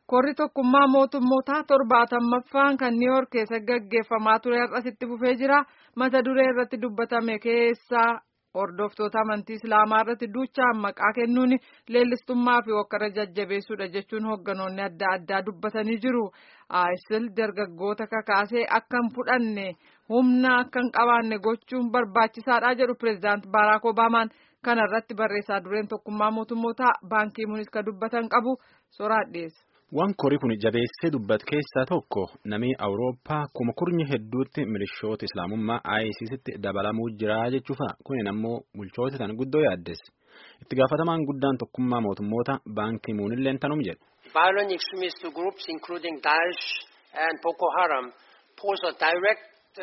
Korri tokkummaa mootummootaa torbaatammaaffaan kan New York keessa gaggeeffamaa ture har'as itti fufee jira. Mata duree irratti dubbatame keessaa hordoftoota amantii Islaamaa irratti duuchaan maqaa kennuun leellistummaa fi hokkara jajjabeessuudha jechuun hoogganoonni adda addaa dubbatanii jiru. ISIL dargaggoota kakaasee akka hin fudhanne humna akka hin qabaanne gochuun barbaachisaadha jedhu pireezidaant Baaraak Obaamaan. Kana irratti barreessaa dureen tokkummaa mootummootaa baankii munis ka dubbatan qabu soraa dhiyeessa. Waan korii kun jabeessee dubbatu keessaa tokko namni Awurooppaa kuma kurnye hedduutti milishoota Islaamummaa ISISitti dabalamuu jira jechuufa. Kunin ammoo bulchoota tan guddoo yaaddeesse. Itti gaafatamaan guddaan tokkummaa mootummoota baankii muunilleen tanum jedhe. Violent extremist groups including Daesh and Boko Haram pose a direct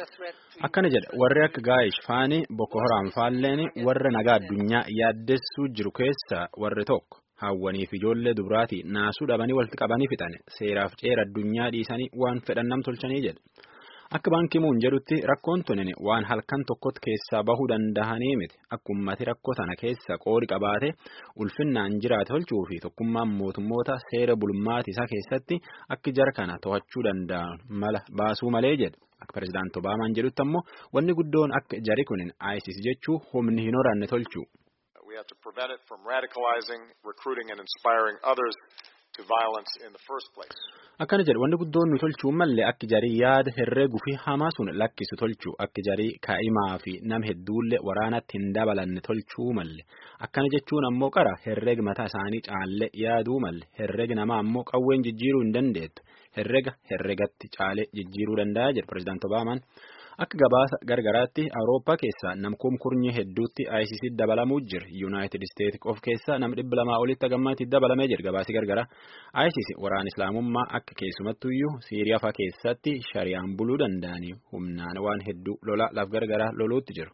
Akkana jedha warri akka Gaa'ish faani Boko Haram faalleen warra nagaa addunyaa yaaddessuu jiru keessa warri tokko hawwanii fi ijoollee dubaraati naasuu dhabanii walitti qabanii fixan seeraaf ceera addunyaa dhiisanii waan fedhan nam tolchanii jedha. Akka baankii muun jedhutti rakkoon tunin waan halkan tokkotti keessaa bahuu danda'anii miti akka ummati rakkoo sana keessa qoodi qabaate ulfinnaan jiraate tolchuu fi tokkummaan mootummoota seera bulmaati isaa keessatti akka jara kana to'achuu danda'an mala baasuu malee jedha. Akka pireezidaanti Obaamaan jedhutti ammoo wanni guddoon akka jari kunin ISIS jechuu humni hin horanne tolchu. We have to prevent it from radicalizing, recruiting and inspiring others to violence in the first place. Akkana jedhu wanni guddoon nu tolchuu malee akka jarii yaada herreeguu fi hamaa sun lakkisu tolchuu akka jarii kaa'imaa fi nam hedduullee waraanatti hin dabalanne tolchuu malee akkana jechuun ammoo qara herreeg mataa isaanii caallee yaaduu malee herreeg namaa ammoo qawween jijjiiruu hin dandeettu herreega herreegatti caalee jijjiiruu danda'a jedhu pireezidaanti Obaamaan. Akka gabaasa gargaraatti Awurooppaa keessaa namkuun kurnye hedduutti ISIS dabalamuu jira. Yuunaayitid Isteetsi of keessaa nam dhibba lamaa olitti gammaatti dabalamee jira gabaasi gargara. ISIS waraana Islaamummaa akka keessumattuyyuu Siiriyaa fa'aa keessatti shari'aan buluu danda'anii humnaan waan hedduu lola laf gargaraa loluutti jiru.